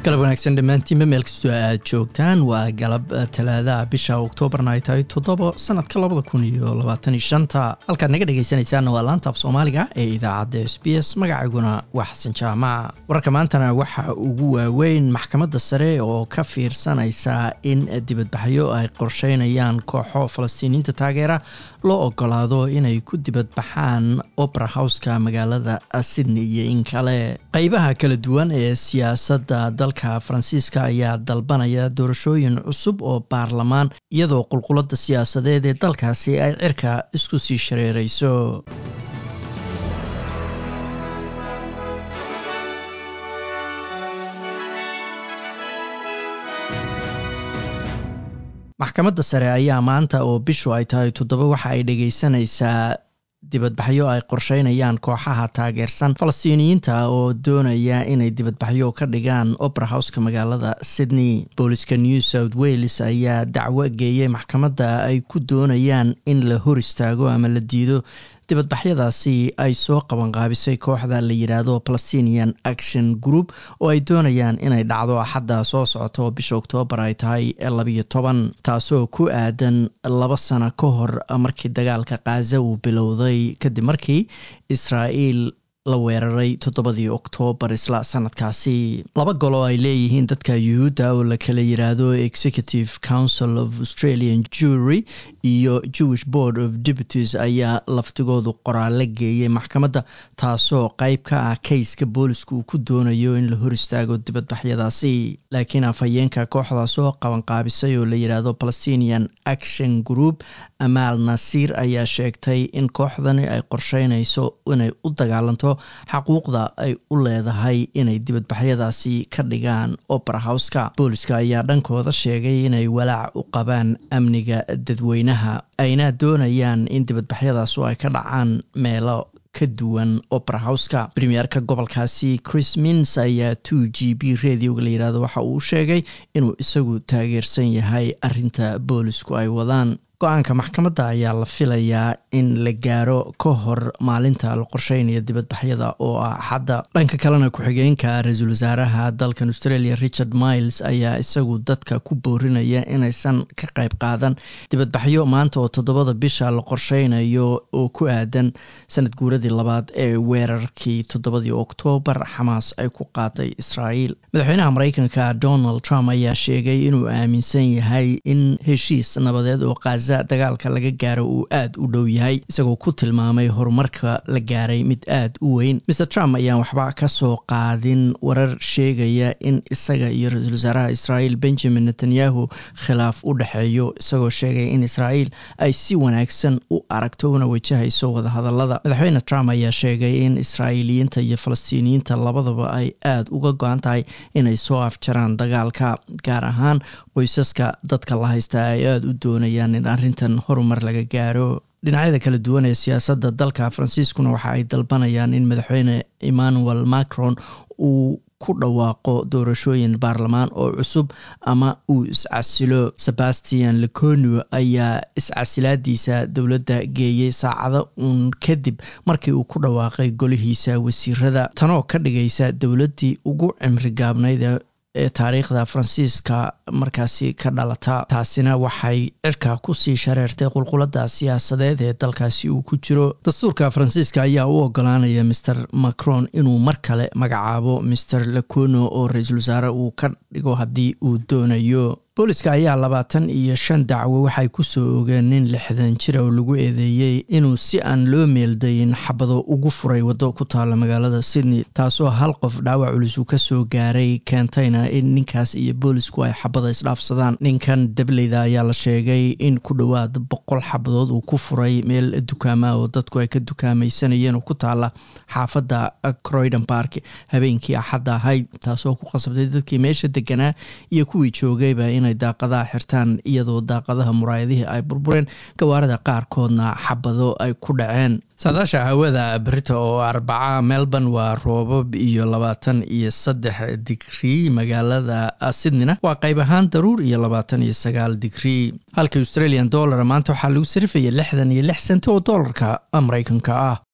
galab wanaagsan dhammaantiinba meel kastoo aad joogtaan waa galab talaadaha bisha oktoobarna ay tahay toddobo sanadka labada kun iyo labaatan iyo shanta halkaad naga dhegaysanaysaanna waa laanta af soomaaliga ee idaacadda s b s magacayguna waa xasan jaamac wararka maantana waxa ugu waaweyn maxkamadda sare oo ka fiirsanaysa in dibadbaxyo ay qorsheynayaan kooxo falastiiniyiinta taageera loo ogolaado inay ku dibadbaxaan opera houseka magaalada sydney iyo in kale qeybaha kala duwan ee siyaasadda dalka faransiiska ayaa dalbanaya doorashooyin cusub oo baarlamaan iyadoo qulqulada siyaasadeed ee dalkaasi ay cirka isku sii shareereyso maxkamadda sare ayaa maanta oo bishu ay tahay toddoba waxa ay dhegeysanaysaa dibadbaxyo ay qorsheynayaan kooxaha taageersan falastiiniyiinta oo doonaya inay dibadbaxyo ka dhigaan opera houseka magaalada sydney booliska new south wales ayaa dacwo geeyay maxkamadda ay ku doonayaan in la hor istaago ama la diido dibadbaxyadaasi ay soo qabanqaabisay kooxda la yidhaahdo palestinian action group oo ay doonayaan inay dhacdo axadda soo socota oo bisha oktoobar ay tahay labiyo toban taasoo ku aadan laba sano ka hor markii dagaalka khaza uu bilowday kadib markii israa'iil la weeraray toddobadii oktoobar isla sanadkaasi laba gol oo ay leeyihiin dadka yuhuudda oo la kala yiraahdo executive council of australian jury iyo jewish board of deputies ayaa laftigoodu qoraale geeyay maxkamadda taasoo qeyb ka ah kayska booliska uu ku doonayo in la hor istaago dibadbaxyadaasi laakiin afhayeenka kooxdaas oo qabanqaabisay oo la yidhaahdo palestinian action group amaal nasiir ayaa sheegtay in kooxdani ay qorsheynayso inay u dagaalanto xaquuqda ay u leedahay inay dibadbaxyadaasi ka dhigaan opera houseka booliska ayaa dhankooda sheegay inay walaac u qabaan amniga dadweynaha ayna doonayaan in dibadbaxyadaasu ay ka dhacaan meelo ka duwan opera houseka premierka gobolkaasi chris mins ayaa two g b radioga la yirahdo waxa uu sheegay inuu isagu taageersan yahay arinta boolisku ay wadaan go-aanka maxkamadda ayaa la filayaa in la gaaro ka hor maalinta la qorsheynaya dibadbaxyada oo ah axadda dhanka kalena ku-xigeenka ra-iisul wasaaraha dalkan australia richard miles ayaa isagu dadka ku boorinaya inaysan ka qayb qaadan dibadbaxyo maanta oo toddobada bisha la qorsheynayo oo ku aadan sanad guuradii labaad ee weerarkii toddobadii oktoobar xamaas ay ku qaaday israa'iil madaxweynaha mareykanka donald trump ayaa sheegay inuu aaminsan yahay in heshiis nabadeed oo dagaalka laga gaaro uu aad u dhow yahay isagoo ku tilmaamay horumarka la gaaray mid aad u weyn mr trump ayaan waxba ka soo qaadin warar sheegaya in isaga iyo ra-iisul wasaaraha israa'iil benjamin netanyahu khilaaf u dhexeeyo isagoo sheegay in israa'iil ay si wanaagsan u aragto una wajahayso wadahadalada madaxweyne trump ayaa sheegay in israa'iiliyiinta iyo falastiiniyiinta labadaba ay aad uga go-an tahay inay soo afjaraan dagaalka gaar ahaan qoysaska dadka la haysta ay aada u doonayaan in arrintan horumar laga gaaro dhinacyada kala duwan ee siyaasadda dalka faransiiskuna waxa ay dalbanayaan in madaxweyne emmanuel macron uu ku dhawaaqo doorashooyin baarlamaan oo cusub ama uu iscasilo sebastian leconio ayaa iscasilaadiisa dowladda geeyey saacado uun kadib markii uu ku dhawaaqay golihiisa wasiirada tanoo ka dhigaysa dowladdii ugu cimri gaabnayd ee taariikhda faransiiska markaasi ka dhalata taasina waxay cirka kusii shareertay qulqulada siyaasadeed ee dalkaasi uu ku jiro dastuurka faransiiska ayaa u ogolaanaya master macron inuu mar kale magacaabo master lecono oo ra-iisul wasaare uu ka dhigo haddii uu doonayo booliska ayaa labaatan iyo shan dacwo waxay kusoo ogeen nin lixdan jira oo lagu eedeeyey inuu si aan loo meeldayin xabado ugu furay waddo ku taala magaalada sydney taasoo hal qof dhaawac culus uu kasoo gaaray keentayna in ninkaas iyo boolisku ay xabada isdhaafsadaan ninkan dableyda ayaa la sheegay in ku dhowaad boqol xabadood uu ku furay meel dukaama oo dadku ay ka dukaamaysanayeen oo ku taala xaafadda croydon park habeenkii axadda ahayd taasoo ku qasabtay dadkii meesha deganaa iyo kuwii joogayba inay daaqadaha xirtaan iyadoo daaqadaha muraayadihii ay burbureen gawaarida qaarkoodna xabado ay ku dhaceen saadaasha hawada berita oo arbaca melbourne waa roobab iyo labaatan iyo saddex digrii magaalada sydneyna waa qayb ahaan daruur iyo labaatan iyo sagaal digrii halka australian dollar maanta waxaa lagu sarifaya lixdan iyo lix senti oo doolarka mareykanka ah